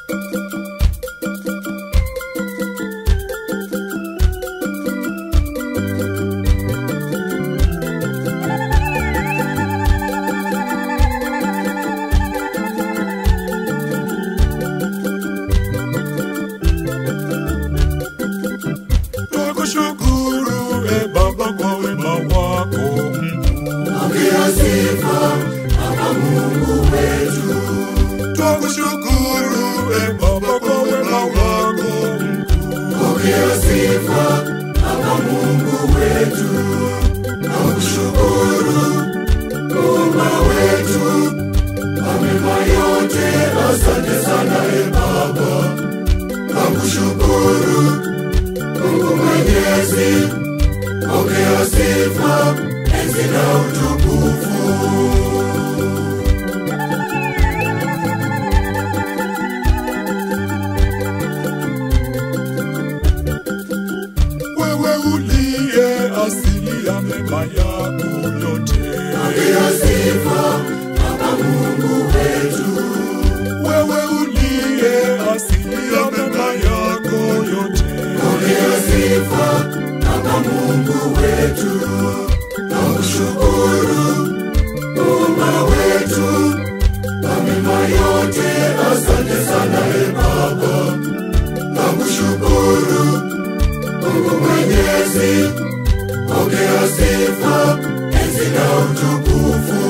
Twakushukuru e Baba kwa wema wako mkuu. Pokea sifa Baba Mungu wetu, Twakushukuru e Baba kwa wema wako mkuu. pokea sifa Baba Mungu wetu, nakushukuru Muumba wetu kwa mema yote, asante sana e Baba, nakushukuru Mungu Mwenyezi, pokea sifa, enzi na utukufu. Wewe uliye asili ya mema yako yote. Pokea sifa Baba Mungu wetu, Wewe uliye asili ya mema yako yote. pokea sifa Baba Mungu wetu, nakushukuru Muumba wetu kwa mema yote, asante sana e Baba, nakushukuru Mungu Mwenyezi, pokea sifa, enzi na utukufu.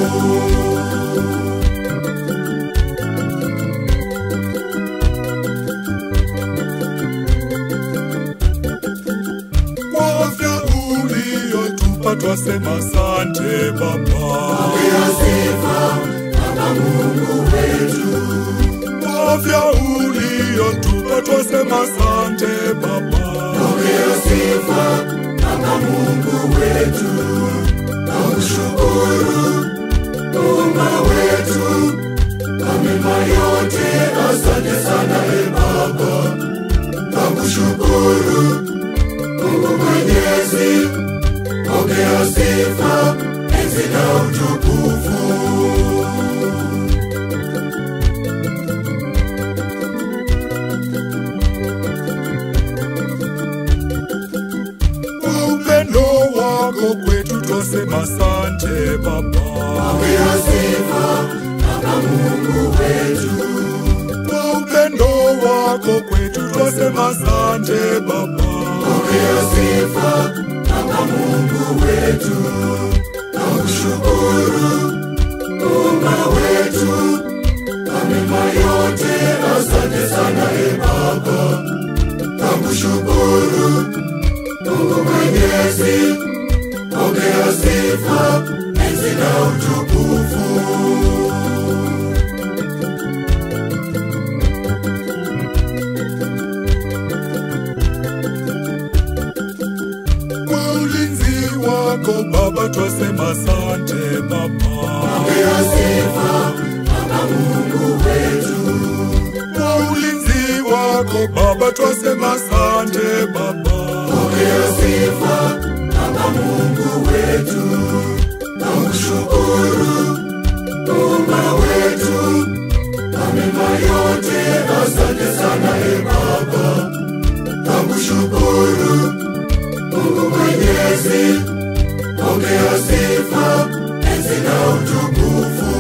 Kwa afya uliyotupa twasema asante Baba. Pokea sifa Baba Mungu wetu, Kwa afya uliyotupa twasema asante Baba. pokea sifa Baba Mungu wetu, nakushukuru Muumba wetu kwa mema yote, asante sana e Baba, nakushukuru Mungu Mwenyezi, pokea sifa, enzi na utukufu. Kwa upendo wako kwetu twasema asante Baba. Pokea sifa Baba Mungu wetu, Kwa upendo wako kwetu twasema asante Baba. pokea sifa Baba Mungu wetu, nakushukuru Muumba wetu kwa mema yote, asante sana e Baba, nakushukuru Mungu Mwenyezi, pokea sifa, enzi na utukufu. Kwa ulinzi wako Baba twasema asante Baba. Pokea sifa Baba Mungu wetu, Kwa ulinzi wako Baba twasema asante Baba. pokea sifa Baba Mungu wetu, nakushukuru Muumba wetu kwa mema yote, asante sana e Baba, nakushukuru Mungu Mwenyezi, pokea sifa, enzi na utukufu.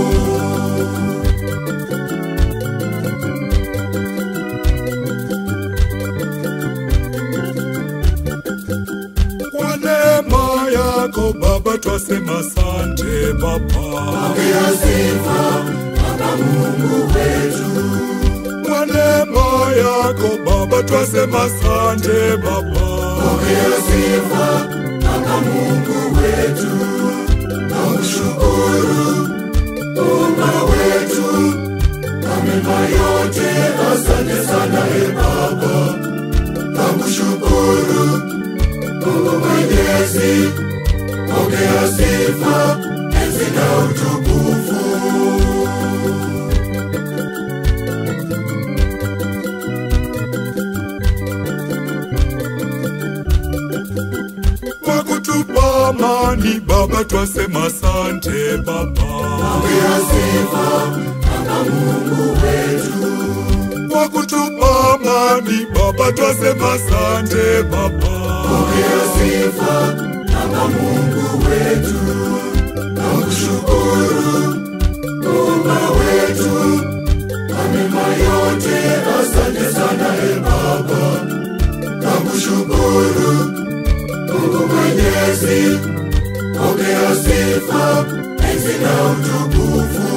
Kwa neema yako Baba twasema asante Baba. Pokea sifa Baba Mungu wetu, Kwa neema yako Baba twasema asante Baba. pokea sifa Baba Mungu wetu, nakushukuru Muumba wetu kwa mema yote, asante sana e Baba, nakushukuru Mungu Mwenyezi, pokea sifa, enzi na utukufu. Kwa kutupa amani Baba twasema asante Baba. Pokea sifa Baba Mungu wetu, Kwa duniani Baba, twasema asante Baba. Pokea sifa kama Mungu wetu, na kushukuru Muumba wetu kwa mema yote. Asante sana e Baba, na kushukuru Mungu Mwenyezi. Pokea sifa, enzi na utukufu.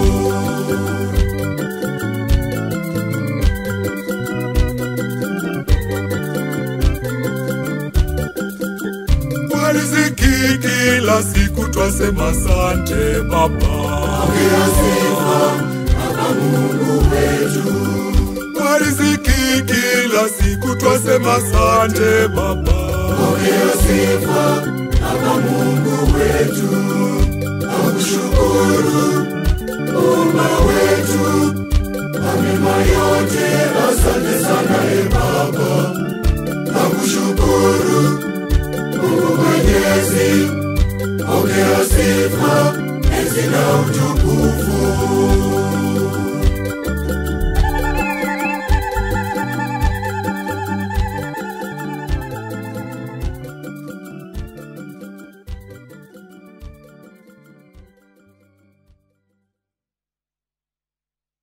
Kwa riziki kila siku twasema asante Baba. Pokea sifa kama Mungu wetu, Kwa riziki kila siku twasema asante Baba. pokea sifa kama Mungu wetu, na kushukuru Muumba wetu